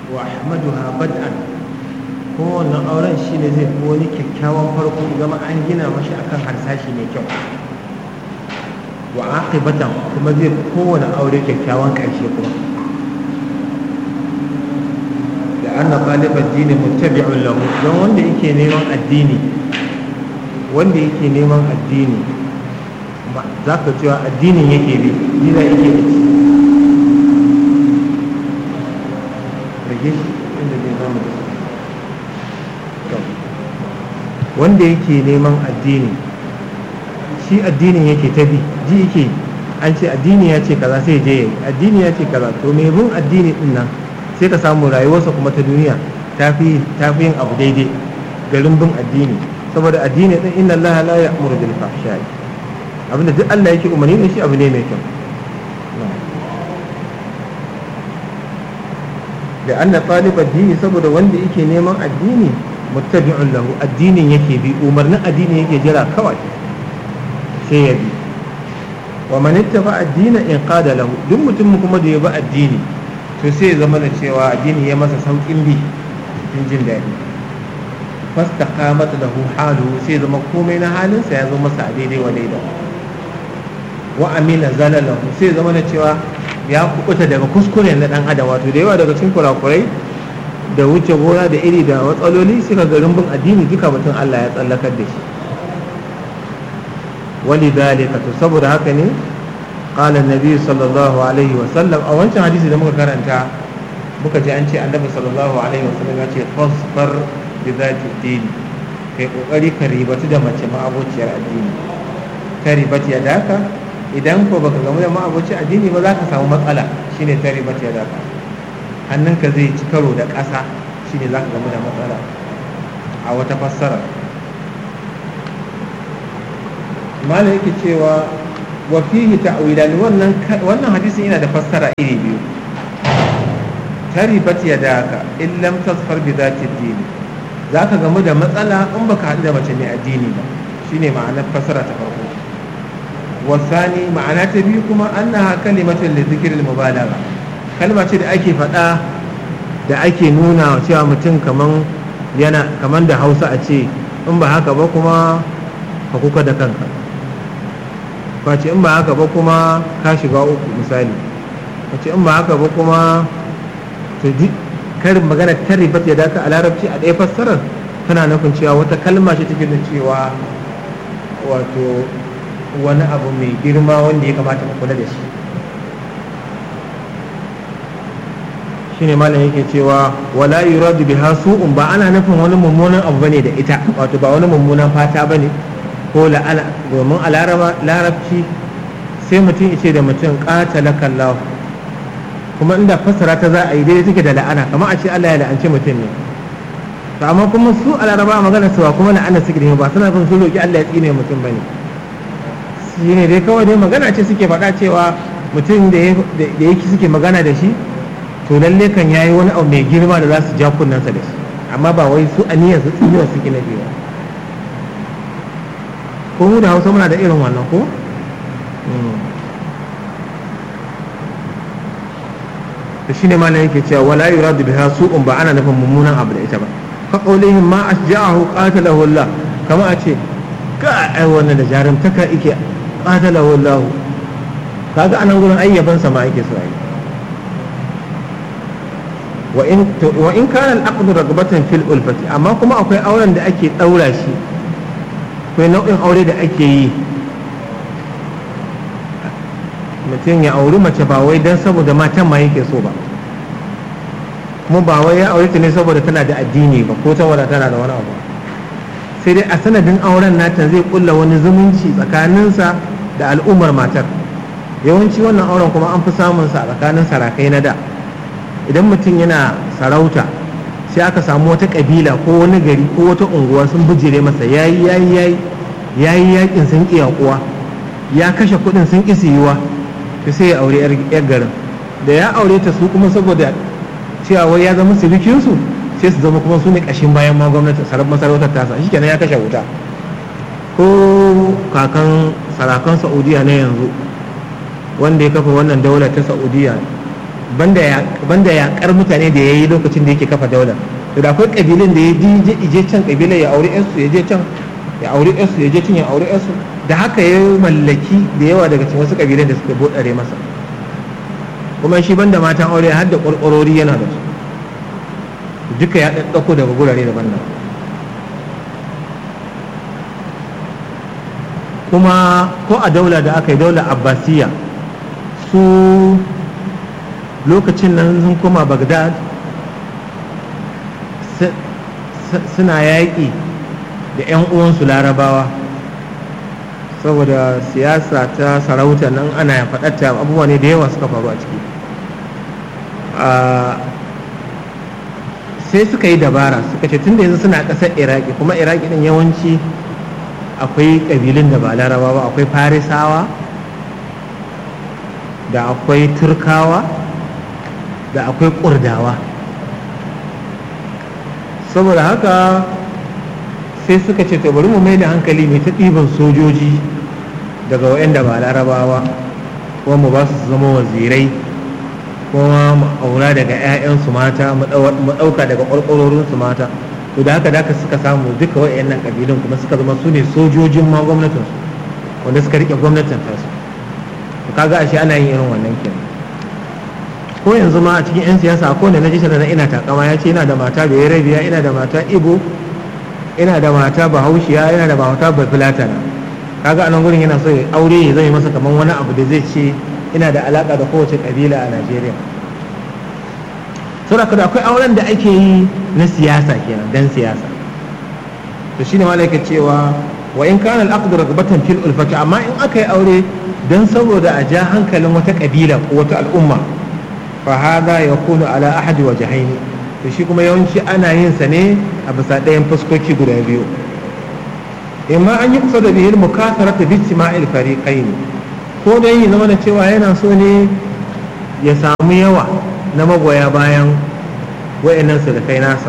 wa ahmaduha bad'an kuma wannan auren shi ne zai fi wani kyakkyawan farko zama an gina mashi akan harsashi mai kyau wa aqibatan kuma zai fi kowane aure kyakkyawan ƙarshe kuma da anna talib addini muttabi'un lahu don wanda yake neman addini wanda yake neman addini za ka cewa addinin yake bi dina yake da ci rage shi inda zai zama da wanda yake neman addini shi addinin yake ta bi ji yake an ce addini ya ce kaza sai je yayi addini ya ce kaza to mai bin addini din nan sai ka samu rayuwarsa kuma ta duniya ta fi yin abu daidai garin bin addini saboda addini din inna allaha la ya'muru bil fahsha'i abinda duk Allah yake umarni da shi abu ne mai kyau da anna talib addini saboda wanda yake neman addini muttabi'un lahu addinin yake bi umarnin addini yake jira kawai sai ya bi wa man ittaba addina in qada lahu duk mutum kuma da ya bi addini to sai ya zama da cewa addini ya masa saukin bi cikin jin daɗi fastaqamat lahu halu sai zama komai na halinsa ya zo masa a daidai wa daidai wa amina zalalahu sai zama da cewa ya kubuta daga kuskure na dan adam wato da yawa daga cikin kurakurai da wuce gona da iri da matsaloli suka garin bin addini duka mutum Allah ya tsallakar da shi wali dalika to saboda haka ne qala annabi sallallahu alaihi wa sallam a wancan hadisi da muka karanta muka ji an ce annabi sallallahu alaihi wa sallam ya ce fasfar bi zati dini kai kokari ka ribatu da mace ma'abociyar addini ka ribatu ya daka idan ko baka gamu da ma'aboci addini ba za ka samu matsala shine ta ribatu ya daka hannunka zai ci karo da ƙasa shine za ka gamu da matsala a wata fassara malam yake cewa wa fihi ta'wilan wannan wannan hadisin yana da fassara iri biyu taribat yadaka in lam tasfar bi zati dini zaka gamu da matsala in baka haɗu da mace mai addini ba shine ma'anar fassara ta farko wasani ma'ana ta biyu kuma annaha kalimatun li dhikril mubalagha kalma ce da ake faɗa da ake nuna cewa mutum kaman yana kaman da Hausa a ce in ba haka ba kuma ka kuka da kanka face in ba haka ba kuma ka shiga uku misali face in ba haka ba kuma to karin magana ta ribat ya daka a larabci a ɗaya fassarar tana nufin cewa wata kalma ce take da cewa wato wani abu mai girma wanda ya kamata ka kula da shi shine malam yake cewa wala yuradu biha su'un ba ana nufin wani mummunan abu bane da ita wato ba wani mummunan fata bane ko la'ana domin a larabci sai mutum ya ce da mutum qatala kallahu kuma inda fassara ta za a yi daidai take da la'ana kamar a ce Allah ya la'anci mutum ne to amma kuma su a laraba magana su ba kuma la'ana suke da ba suna son su roki Allah ya tsine mutum bane shi ne dai kawai dai magana ce suke faɗa cewa mutum da yake suke magana da shi to lalle kan yayi wani abu mai girma da za su ja kunnensa da shi amma ba wai su aniyar su tsinewa suke na biyu ko mu da hausa muna da irin wannan ko da shi ne malam yake cewa wala yuradu biha su'un ba ana nufin mummunan abu da ita ba ka qaulihim ma asja'ahu qatalahu Allah kama a ce ka ai wannan da jarumtaka yake qatalahu Allah kaga anan gurin ayyaban sa ma yake so ai wa in wa in kana al-aqdu ragbatan fil ulfati amma kuma akwai auren da ake daura shi akwai nau'in aure da ake yi mutum ya auri mace ba wai don saboda matan ma yake so ba kuma ba wai ya aure ta ne saboda tana da addini ba ko saboda tana da wani abu sai dai a sanadin auren nata zai kulla wani zumunci tsakaninsa da al'ummar matar yawanci wannan auren kuma an fi samun sa a tsakanin sarakai na da idan mutum yana sarauta sai aka samu wata kabila ko wani gari ko wata unguwa sun bijire masa yayi yayi yayi yayi yakin sun kiyakuwa ya kashe kudin sun kisi yiwa to sai ya aure yar garin da ya aure ta su kuma saboda cewa wai ya zama sirikinsu sai su zama kuma su ne kashin bayan ma gwamnati masarautar tasa shi kenan ya kashe wuta ko kakan sarakan saudiya na yanzu wanda ya kafa wannan daular ta saudiya banda yaƙar mutane da ya yi lokacin da yake kafa daular to da akwai ƙabilun da ya je can ƙabilar ya aure yansu ya je can ya aure yansu ya je can ya aure yansu da haka ya mallaki da yawa daga cikin wasu ƙabilun da suka bodare masa kuma shi banda matan aure har da ƙwarƙwarori yana da su duka ya ɗaɗɗauko daga gurare daban-daban kuma ko a daula da aka yi daular abbasiya su lokacin nan sun koma bagdad suna yaƙi da 'yan uwansu larabawa saboda siyasa ta sarauta nan ana faɗatta abubuwa ne da yawa suka faru a ciki sai suka yi dabara suka ce tunda yanzu suna ƙasar iraki kuma iraki ɗin yawanci akwai ƙabilun da ba laraba ba akwai farisawa da akwai turkawa da akwai ƙurdawa saboda haka sai suka ce to bari mu mai da hankali mai ta ɗiban sojoji daga waɗanda ba larabawa kuma mu ba su zama wazirai kuma mu aura daga 'ya'yansu mata mu ɗauka daga ƙwarƙwarorinsu mata to da haka da suka samu duka waɗannan ƙabilun kuma suka zama su ne sojojin ma gwamnatinsu wanda suka riƙe gwamnatin tasu to kaga ashe ana yin irin wannan kenan ko yanzu ma a cikin 'yan siyasa ko da na ji na ina takama ya ce ina da mata bai rabiya ina da mata ibo ina da mata bahaushiya ina da mata bafilatana kaga a nan gurin yana so ya aure ya zai masa kamar wani abu da zai ce ina da alaka da kowace kabila a najeriya saboda da akwai auren da ake yi na siyasa kenan dan siyasa to shine malaka cewa wa in kana al-aqd ragbatan fil ulfati amma in aka yi aure dan saboda a ja hankalin wata kabila ko wata al'umma fa hada yakunu ala ahadi wajhaini to shi kuma yawanci ana yin sa ne a bisa ɗayan fuskoki guda biyu imma an yi kusa da bihil mukasarata bi istima'il fariqaini ko dai ya zama da cewa yana so ne ya samu yawa na magoya bayan wayannan kai nasa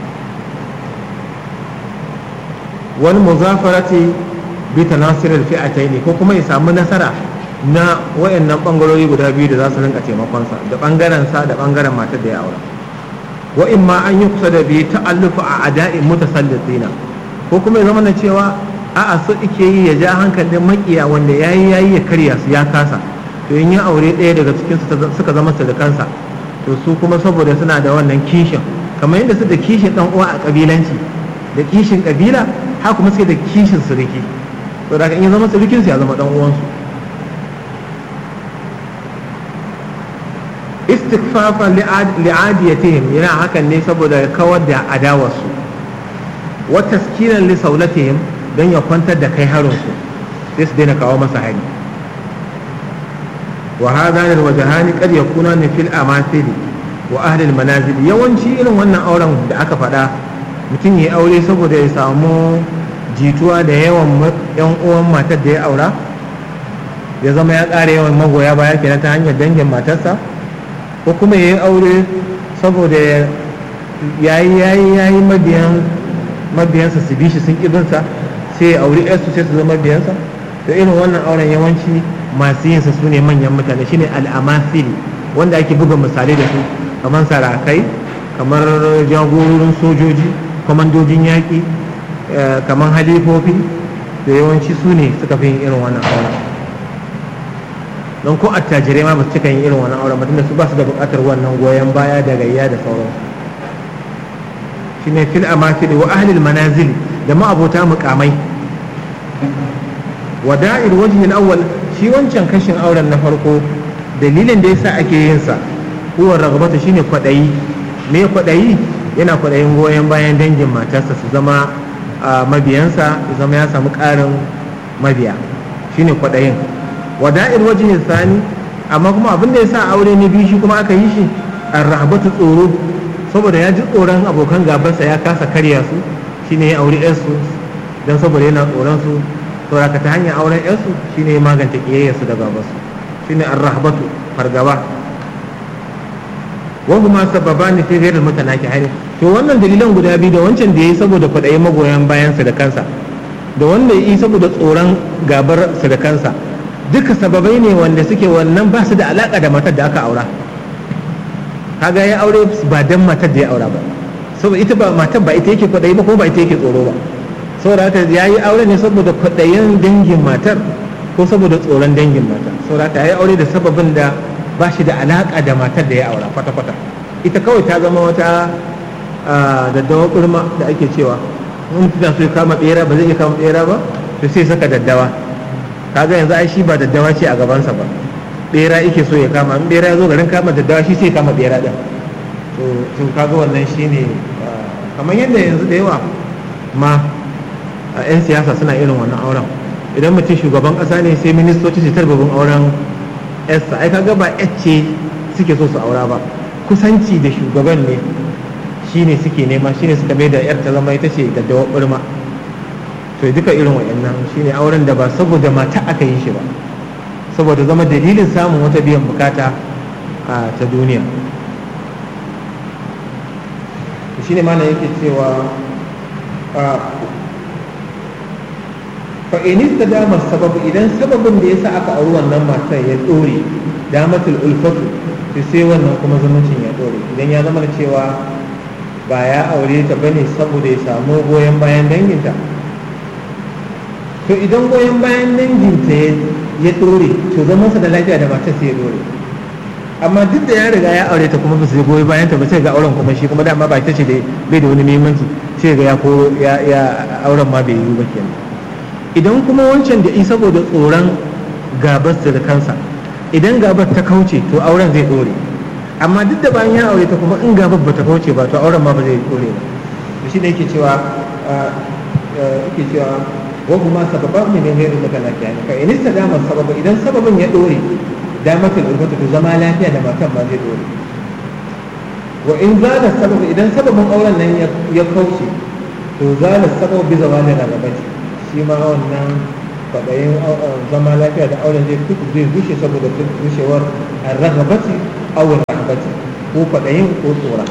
wani muzafarati bi tanasiril fi'ataini ko kuma ya samu nasara na wayannan bangarori guda biyu da za su rinka taimakonsa da bangaren sa da bangaren matar da ya aura wa in ma an yi kusa da biyu ta'allufu a ada'in mutasallitina ko kuma ya zama na cewa a'a su ike yi ya ja hankalin makiya wanda yayi yayi ya karya su ya kasa to in ya aure ɗaya daga cikin su suka zama kansa to su kuma saboda suna da wannan kishin kamar yadda su da kishin dan uwa a kabilanci da kishin kabila ha kuma sai da kishin suriki to da in ya zama surukin su ya zama dan uwansu istikfafan li'adiyatihim yana hakan ne saboda ya kawar da adawarsu wa taskinan li saulatihim don ya kwantar da kai harinsu sai su daina kawo masa hari wa hadha lil wajhani qad yakuna ni fil amathili wa ahli al manazil yawanci irin wannan auren da aka faɗa mutum ya aure saboda ya samu jituwa da yawan yan uwan matar da ya aura ya zama ya ƙara yawan magoya baya kenan ta hanyar dangin matarsa ko kuma ya yi aure saboda ya yi yayi mabiyan mabiyansa su bi shi sun ƙibinsa sai ya auri yarsu sai su zama mabiyansa da irin wannan auren yawanci masu yinsa su ne manyan mutane shine al'amasili wanda ake buga misalai da su kamar sarakai kamar jagororin sojoji kwamandojin yaƙi kamar halifofi da yawanci su ne suka fi yin irin wannan auren don ko attajirai ma ba su cika yin irin wannan auren mutum da su ba su da buƙatar wannan goyon baya da gayya da sauransu shine fil amasili wa ahlil manazil da ma'abota mukamai wada'il wajhi al-awwal shi wancan kashin auren na farko dalilin da yasa ake yin sa huwa ragbata shine kwadayi me kwadayi yana kwadayin goyon bayan dangin matarsa su zama mabiyansa su zama ya samu karin mabiya shine kwadayin wada'il wajhi thani amma kuma abin da yasa aure ne biyu shi kuma aka yi shi ar-rahbatu tsoro saboda ya ji tsoron abokan gabansa ya kasa karya su shine ya auri yarsu don saboda yana tsoron su saboda ta hanyar auren yarsu shine ya magance kiyayyarsu da gabansu shine ar-rahbatu fargaba wa huma sababani fi ghairi mutanaki hari to wannan dalilan guda biyu da wancan da yayi saboda kwadayin magoyan bayansa da kansa da wanda yayi saboda tsoron gabar sa da kansa duka sababai ne wanda suke wannan ba su da alaka da matar da aka aura kaga ya aure ba dan matar da ya aura ba saboda ita ba matar ba ita yake kwaɗayi ba kuma ba ita yake tsoro ba saboda haka ya yi aure ne saboda kwaɗayin dangin matar ko saboda tsoron dangin matar saboda haka ya yi aure da sababin da ba shi da alaƙa da matar da ya aura kwata-kwata ita kawai ta zama wata daddawa kurma da ake cewa in tana so ya kama bera ba zai iya kama bera ba to sai saka daddawa kaga yanzu ai shi ba daddawa ce a gabansa ba bera yake so ya kama in bera ya zo garin kama daddawa shi sai kama bera din to to kaga wannan shine kamar yadda yanzu da yawa ma a 'yan siyasa suna irin wannan auren idan mutum shugaban kasa ne sai ministoci su tarbabin auren yarsa ai kaga ba ce suke so su aura ba kusanci da shugaban ne shine suke nema shine suka mai da yar ta zama ita ce da dawa burma to duka irin wayannan shine auren da ba saboda mata aka yi shi ba saboda zama dalilin samun wata biyan bukata a ta duniya shine mana yake cewa fa in istadama sababu idan sababin da yasa aka auri wannan matar ya dore damatul ulfatu to sai wannan kuma zumuncin ya dore idan ya zama cewa ba ya aure ta bane saboda ya samu goyon bayan danginta to idan goyon bayan danginta ya dore to zaman sa da lafiya da matar sai ya dore amma duk da ya riga ya aure ta kuma ba su goyi bayan ta ba sai ga auren kuma shi kuma dama ba ita ce da bai da wani muhimmanci sai ga ya ko ya auren ma bai yi ba kenan idan kuma wancan da in saboda tsoron gabar da kansa idan gabar ta kauce to auren zai dore amma duk da bayan ya aure ta kuma in gabar ba ta kauce ba to auren ma ba zai dore ba to shi ne yake cewa yake cewa wa kuma sababan ne ne da kana kiyani fa in istadama sababa idan sababin ya dore damatul urbatu to zama lafiya da matan ba zai dore wa in zala sabab idan sababin auren nan ya kauce to zala sabab bi zawali ragabati shi ma wannan kwaɗayin zama lafiya da auren zai kuku zai rushe saboda rushewar ragabati awon rahabati ko kwaɗayin ko tsora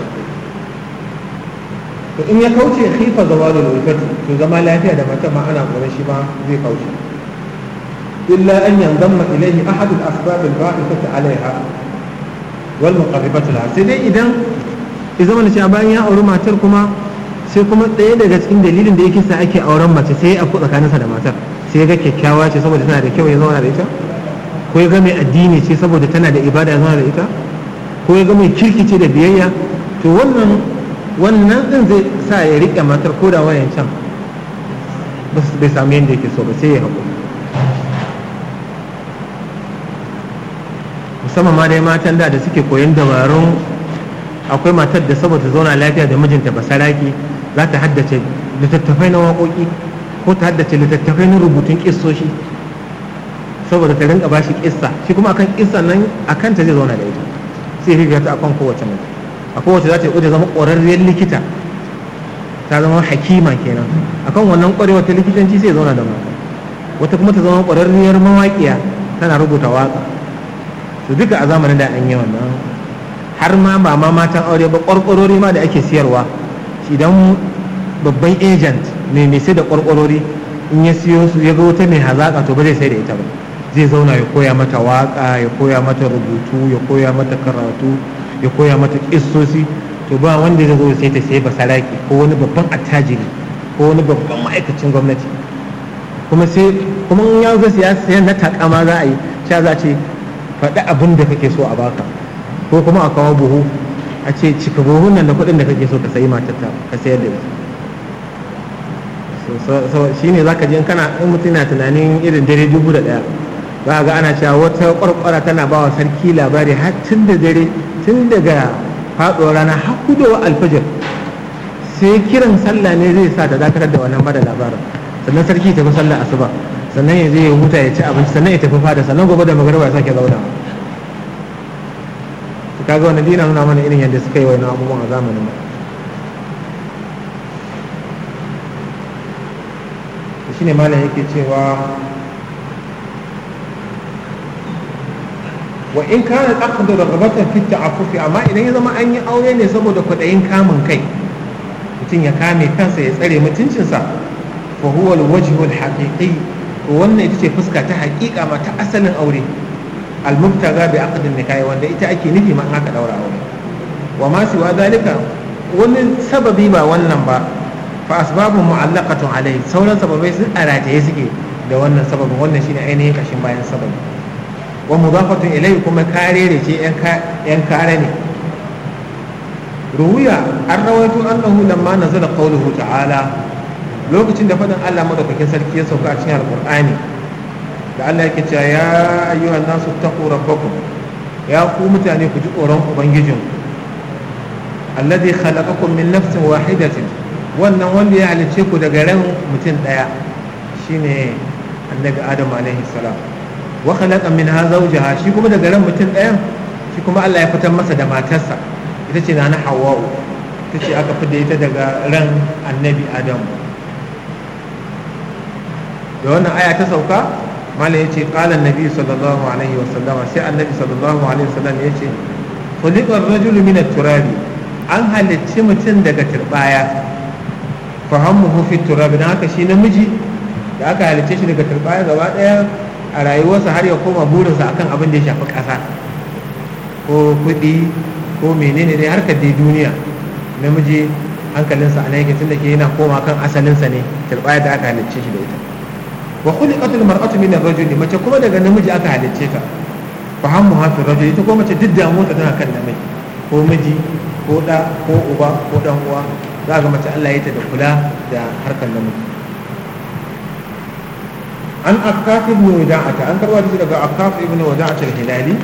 to in ya kauce khifa zawalul ulfati to zama lafiya da mata ma ana tsoron shi ma zai kauce illa an yanzamma ilayhi ahad al-asbab al-ba'ithati 'alayha wal muqarribati laha sai dai idan ya zama cewa bayan ya auri matar kuma sai kuma ɗaya daga cikin dalilin da yake sa ake auren mace sai ya afku tsakaninsa da matar sai ya ga kyakkyawa ce saboda tana da kyau ya zauna da ita ko ya ga mai addini ce saboda tana da ibada ya zauna da ita ko ya ga mai kirki ce da biyayya to wannan wannan din zai sa ya riƙe matar ko da wayan can bai samu yadda yake so ba sai ya haƙuri musamman ma dai matan da da suke koyon dabarun akwai matar da saboda zauna lafiya da mijinta ba saraki za ta haddace littattafai na waƙoƙi ko ta haddace littattafai na rubutun ƙissoshi saboda ta rinka bashi ƙissa shi kuma akan ƙissa nan akan ta zai zauna da ita sai riga ta akan kowace mace a kowace za ta yi zama ƙwararriyar likita ta zama hakima kenan akan wannan ƙwarewa ta likitanci sai zauna da mata wata kuma ta zama ƙwararriyar mawaƙiya tana rubuta waƙa to duka a zamanin da an yi wannan har ma ba ma matan aure ba ƙwarƙwarori ma da ake siyarwa idan babban agent mai mai sai da ƙwarƙwarori in ya siyo su ya ga wata mai hazaƙa to ba zai sai da ita ba zai zauna ya koya mata waƙa ya koya mata rubutu ya koya mata karatu ya koya mata ƙissosi to ba wanda zai zo sai ta sai basaraki ko wani babban attajiri ko wani babban ma'aikacin gwamnati kuma sai kuma in ya zo siyasa na takama za a yi sha za ce faɗi abin da kake so a baka ko kuma a kawo buhu a ce cika buhun nan da kuɗin da kake so ka sayi matarta ka sayar da ita shi ne za ka je kana in mutum na tunanin irin dare dubu da ɗaya za ga ana cewa wata ƙwarƙwara tana ba wa sarki labari har tun da dare tun daga faɗuwar rana har kudowa alfajir sai kiran sallah ne zai sa ta dakatar da wannan bada labarin sannan sarki tafi sallah asuba sannan ya je ya huta ya ci abinci sannan ya tafi fada sannan gobe da magariba ya sake zauna kaga wannan dina nuna mana irin yadda suka yi wani abubuwan a zamanin mu shine malam yake cewa wa in kana aqdu raghabatan fi ta'affufi amma idan ya zama an yi aure ne saboda kwaɗayin kamun kai mutum ya kame kansa ya tsare mutuncinsa fa huwa al-wajhu al-haqiqi wannan ita ce fuska ta haƙiƙa ma ta asalin aure al-mubtaga bi aqdin nikahi wanda ita ake nufi ma aka daura aure wa ma siwa dalika wani sababi ba wannan ba fa asbabu mu'allaqatun alai sauran sababai sun arataye suke da wannan sababin wannan shine ainihin kashin bayan sababi wa mudafatun ilayhi kuma karere ce yan kare ne ruwiya an rawaito annahu lamma nazala qawluhu ta'ala lokacin da fadin Allah madaukakin sarki ya sauka a cikin alqur'ani da Allah yake cewa ya ayyuhan nasu taqu rabbakum ya ku mutane ku ji tsoron ubangijin alladhi khalaqakum min nafsin wahidatin wannan wanda ya halice ku daga ran mutum daya shine annabi adam alaihi salam wa khalaqa minha zawjaha shi kuma daga ran mutum ɗayan shi kuma Allah ya fitar masa da matarsa ita ce na hawa'u ita ce aka fida ita daga ran annabi adam da wannan aya ta sauka malam ya ce ƙalan nabi sallallahu alaihi wasallama sai annabi sallallahu alaihi wasallam ya ce khuliqar rajulu min turabi an halicci mutum daga turbaya fahammuhu fi turabi dan haka shi namiji da aka halicce shi daga turbaya gaba daya a rayuwarsa har ya koma burinsa akan abin da ya shafi ƙasa ko kuɗi ko menene dai harkar dai duniya namiji hankalinsa a yake tun da ke yana koma kan asalinsa ne turbaya da aka halicce shi da ita wa khuliqatul mar'atu min ar-rajul mace kuma daga namiji aka halicce ta fa hammu hafi rajul ita kuma mace duk damuwa tana kan namiji ko miji ko da ko uba ko dan uwa za ga mace Allah ya ta da kula da harkar namiji an akkaf ibn wada'ata an karwa da daga akkaf ibn wada'ata al-hilali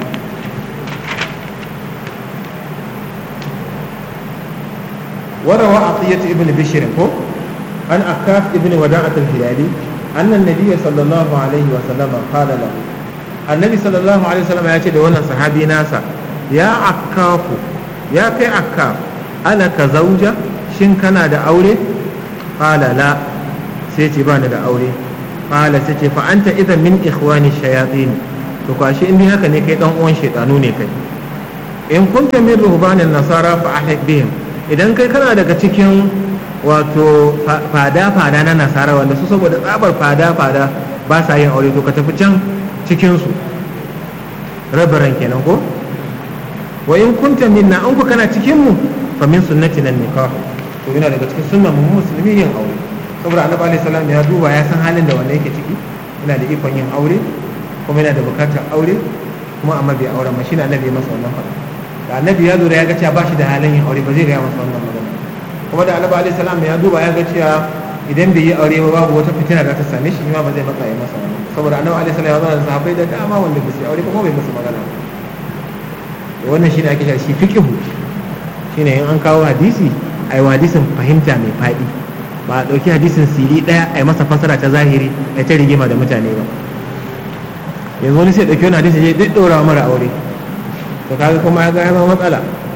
وروى عطية ابن بشر عن أكاف ابن وداعة الهلالي أن النبي صلى الله عليه وسلم قال له النبي صلى الله عليه وسلم يأتي دولنا صحابي ناسا يا عكاف يا كي عكاف ألك زوجة شن كان دا أولي قال لا سيتي بان دا أولي قال سيتي فأنت إذا من إخوان الشياطين تقاشي إني هكا نكي دون أون شيطانوني كي إن كنت من رهبان النصارى فأحلق بهم idan kai kana daga cikin wato fada-fada na nasara wanda su saboda tsabar fada-fada ba sa yin aure to ka tafi can cikinsu rabaran kenan ko wa in kunta minna an ku kana cikin mu fa min sunnati nan nikah to yana daga cikin sunnan mu musulmi yin aure saboda annabi alaihi salam ya duba ya san halin da wanda yake ciki yana da ikon yin aure kuma yana da bukatar aure kuma amma bai aure ma shine annabi ya masa wannan fada da annabi ya lura ya ga cewa ba shi da halin yin aure ba zai gaya masa wannan magana kuma da annabi alaihi salam ya duba ya ga cewa idan bai yi aure ba babu wata fitina da ta same shi ma ba zai matsa ya masa wannan saboda annabi alaihi salam ya zo da sahabbai da dama wanda ba su yi aure ba kuma bai musu magana wannan shine ake cewa shi fiqhu shine in an kawo hadisi ai hadisin fahimta mai faɗi ba a ɗauki hadisin siri ɗaya a yi masa fasara ta zahiri a ta rigima da mutane ba yanzu wani sai ɗauki wani hadisi ya duk ɗora mara aure to kaga kuma ya ga ya zama matsala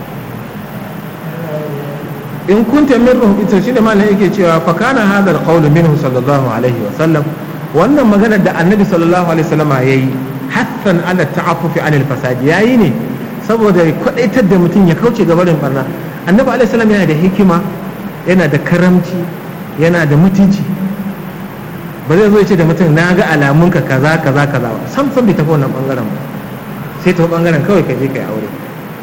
in kunta min ruhu ita shine malam yake cewa fa kana hadha alqawlu minhu sallallahu alaihi wa sallam wannan maganar da annabi sallallahu alaihi wasallam yayi hassan ala ta'affufi anil fasad yayi ne saboda ya kwadaitar da mutum ya kauce ga barin barna annabi alaihi salam yana da hikima yana da karamci yana da mutunci ba zai zo ya ce da mutum na ga alamunka kaza kaza kaza ba sam sam bai tafi wannan bangaren ba sai ta bangaren kawai ka je ka yi aure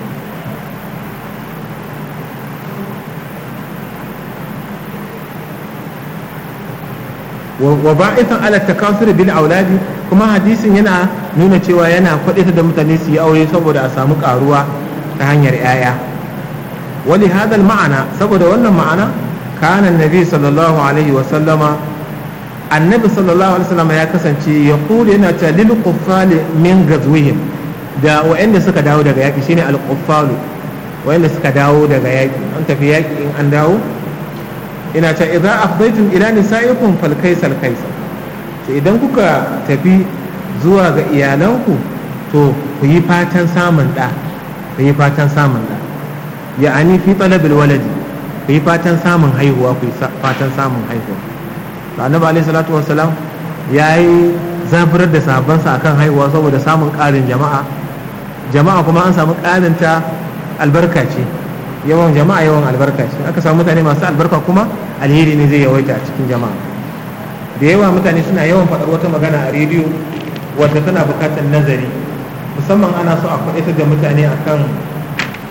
wa ba'ithan ala takasur bil auladi kuma hadisin yana nuna cewa yana kwadaita da mutane su yi aure saboda a samu karuwa ta hanyar yaya wali hadal ma'ana saboda wannan ma'ana kana annabi sallallahu alaihi wa sallama annabi sallallahu alaihi wasallam ya kasance ya kula yana ta lil quffali min gazwihim da wa'anda suka dawo daga yaki shine al quffalu wa'anda suka dawo daga yaki an tafi yaki in an dawo ina ta idza afdaytum ila nisaikum fal kaisal kaisal to idan kuka tafi zuwa ga iyalanku to ku yi fatan samun da ku yi fatan samun da ya'ani fi talabil waladi ku yi fatan samun haihuwa ku yi fatan samun haihuwa to annabi alaihi salatu wassalam yayi zaburar da sahabbansa akan haihuwa saboda samun ƙarin jama'a jama'a kuma an samu ƙarin ta albarka ce yawan jama'a yawan albarka ce aka samu mutane masu albarka kuma alheri ne zai yawaita a cikin jama'a da yawa mutane suna yawan faɗar wata magana a rediyo wadda tana buƙatar nazari musamman ana so a faɗaitar da mutane akan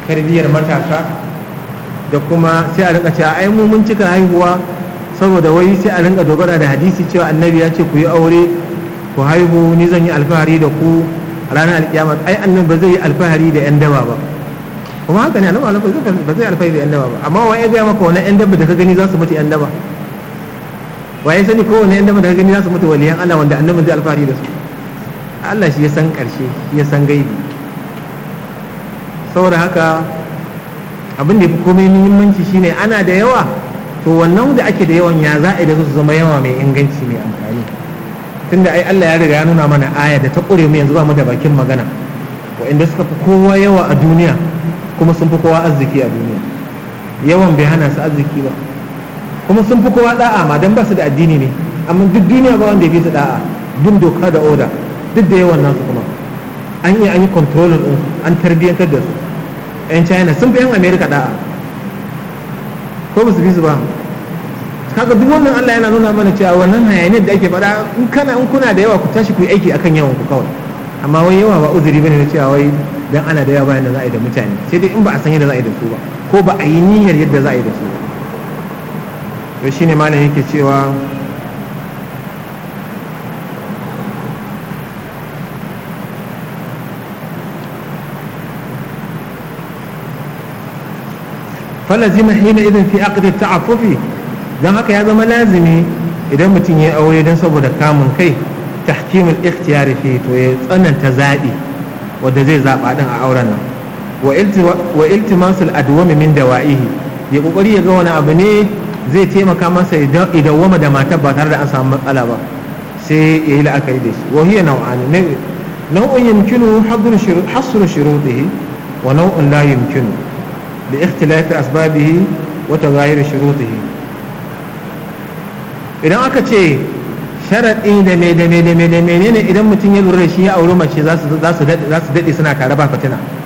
tarbiyyar matasa da kuma sai a rinka cewa ai mu mun cika haihuwa saboda wai sai a rinka dogara da hadisi cewa annabi ya ce ku yi aure ku haihu ni zan yi alfahari da ku a ranar alkiyama ai annabi ba zai yi alfahari da yan daba ba kuma haka ne annabi ba zai alfahari da yan daba ba amma wa ya gaya maka wani yan daba da ka gani za su mutu yan daba wa ya sani kowane yan daba da ka gani za su mutu waliyan Allah wanda annabi zai alfahari da su Allah shi ya san karshe shi ya san gaibi saboda haka abin da ya fi komai muhimmanci shine ana da yawa to wannan da ake da yawan ya za a da su zama yawa mai inganci mai amfani tunda ai Allah ya riga ya nuna mana aya da ta ƙure mu yanzu ba mu da bakin magana wa'inda suka fi kowa yawa a duniya kuma sun fi kowa arziki a duniya yawan bai hana su arziki ba kuma sun fi kowa da'a ma dan ba su da addini ne amma duk duniya ba wanda ya fi su da'a bin doka da oda duk da yawan nasu kuma an yi an yi controlling din an tarbiyyantar da su yan china sun fi yan america da'a ko ba su fi su ba kaga duk wannan Allah yana nuna mana cewa wannan hayaniyar da ake faɗa in kana in kuna da yawa ku tashi ku yi aiki akan yawan ku kawai amma wai yawa ba uzuri bane na cewa wai dan ana da yawa bayan da za a yi da mutane sai dai in ba a san yadda za a yi da su ba ko ba a yi niyyar yadda za a yi da su ba to shine malam yake cewa falazima hina idan fi aqdi ta'affufi dan haka ya zama lazimi idan mutum ya aure dan saboda kamun kai tahkimul ikhtiyari fi to ya tsananta zabi wanda zai zaba din a auren nan wa iltimasul adwami min dawa'ihi ya kokari ya ga wani abu ne zai taimaka masa idan wama da matar ba tare da an samu matsala ba sai ya yi la'akari da shi wa hiya nau'ani nau'un yumkinu hasru shurutihi wa nau'un la yumkinu لاختلاف أسبابه وتغاير شروطه idan aka ce sharaɗi da me da me da me da menene idan mutum ya lura da shi ya auri mace za su daɗe suna tare ba fitina